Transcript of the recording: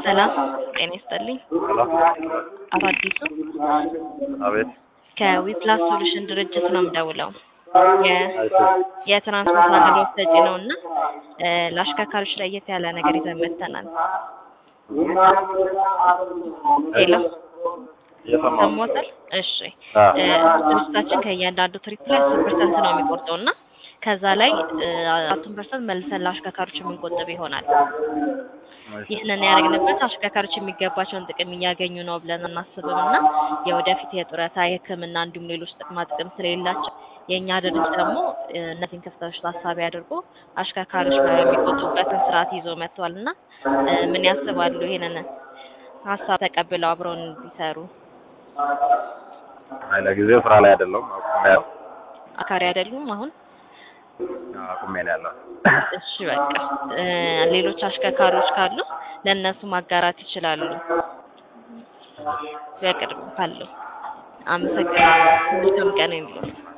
ሰላም ጤና ይስጥልኝ። ሄሎ አቶ አዲሱ አቤት ከዊፕላስ ሶሉሽን ድርጅት ነው የምደውለው። የ- አይቶ የትራንስፖርት አገልግሎት ሰጪ ነው እና እ ለአሽከርካሪዎች ለየት ያለ ነገር ይዘን መጥተናል። ሄሎ እየሰማሁ ሰሞታል? እሺ አ እ ድርጅታችን ከእያንዳንዱ ትሪፕ ላይ አስር ፐርሰንት ነው የሚቆርጠው እና ከዛ ላይ አራቱን ፐርሰንት መልሰን ለአሽከርካሪዎች የምንቆጥብ ይሆናል። ይህንን ያደረግንበት አሽከርካሪዎች የሚገባቸውን ጥቅም እያገኙ ነው ብለን አናስብም እና የወደፊት የጡረታ የሕክምና እንዲሁም ሌሎች ጥቅማ ጥቅም ስለሌላቸው የእኛ ድርጅት ደግሞ እ እነዚህን ክፍተቶች ታሳቢ አድርጎ አሽከርካሪዎች የሚቆጡበትን ስርዓት ይዞ መጥቷል እና እ ምን ያስባሉ? ይሄንን ሀሳብ ተቀብለው አብረውን እንዲሰሩ አይ ለጊዜው ስራ ላይ አይደለም አቁሜ ያለው አካሪ አይደሉም አሁን አቁሜ ነው ያለው። እሺ በቃ እ ሌሎች አሽከርካሪዎች ካሉ ለእነሱ ማጋራት ይችላሉ። በቅርብ ካለው አመሰግናለሁ። መልካም ቀን ይሁንልዎት።